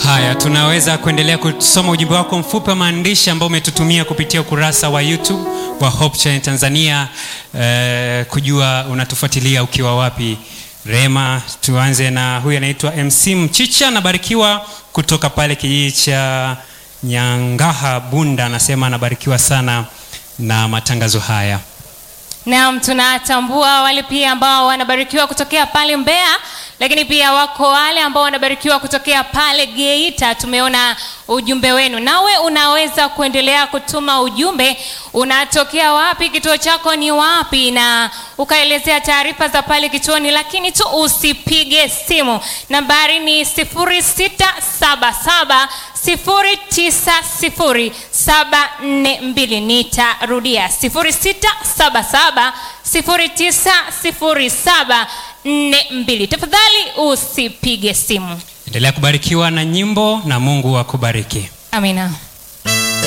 haya tunaweza kuendelea kusoma ujumbe wako mfupi wa maandishi ambao umetutumia kupitia ukurasa wa youtube wa hope Channel tanzania eh, kujua unatufuatilia ukiwa wapi rema tuanze na huyu anaitwa mc mchicha anabarikiwa kutoka pale kijiji cha nyangaha bunda anasema anabarikiwa sana na matangazo haya Naam, tunatambua wale pia ambao wanabarikiwa kutokea pale Mbeya, lakini pia wako wale ambao wanabarikiwa kutokea pale Geita. Tumeona ujumbe wenu, nawe unaweza kuendelea kutuma ujumbe. Unatokea wapi? Kituo chako ni wapi? Na ukaelezea taarifa za pale kituoni, lakini tu usipige simu. Nambari ni 0677 090742 nitarudia 0677 090742 tafadhali usipige simu endelea kubarikiwa na nyimbo na mungu akubariki amina